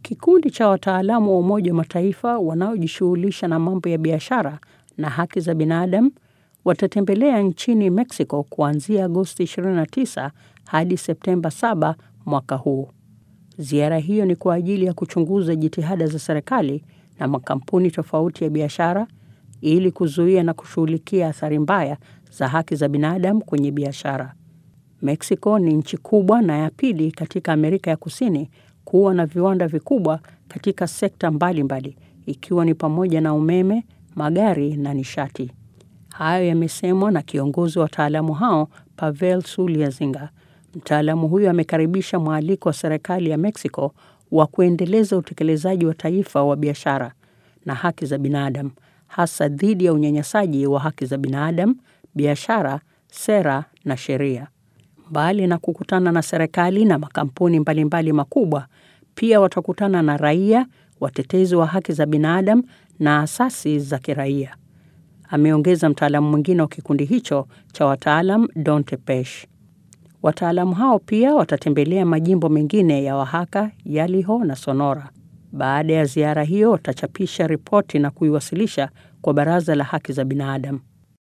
Kikundi cha wataalamu wa Umoja wa Mataifa wanaojishughulisha na mambo ya biashara na haki za binadamu watatembelea nchini Mexico kuanzia Agosti 29 hadi Septemba 7 mwaka huu. Ziara hiyo ni kwa ajili ya kuchunguza jitihada za serikali na makampuni tofauti ya biashara ili kuzuia na kushughulikia athari mbaya za haki za binadamu kwenye biashara. Mexico ni nchi kubwa na ya pili katika Amerika ya Kusini kuwa na viwanda vikubwa katika sekta mbalimbali mbali, ikiwa ni pamoja na umeme, magari na nishati. Hayo yamesemwa na kiongozi wa wataalamu hao Pavel Sulyazinga. Mtaalamu huyo amekaribisha mwaliko wa serikali ya Mexico wa kuendeleza utekelezaji wa taifa wa biashara na haki za binadamu, hasa dhidi ya unyanyasaji wa haki za binadamu, biashara, sera na sheria. Mbali na kukutana na serikali na makampuni mbalimbali makubwa, pia watakutana na raia, watetezi wa haki za binadamu na asasi za kiraia, ameongeza mtaalamu mwingine wa kikundi hicho cha wataalam Don Tepesh. Wataalamu hao pia watatembelea majimbo mengine ya Oaxaca, Yaliho na Sonora. Baada ya ziara hiyo, watachapisha ripoti na kuiwasilisha kwa Baraza la Haki za Binadamu.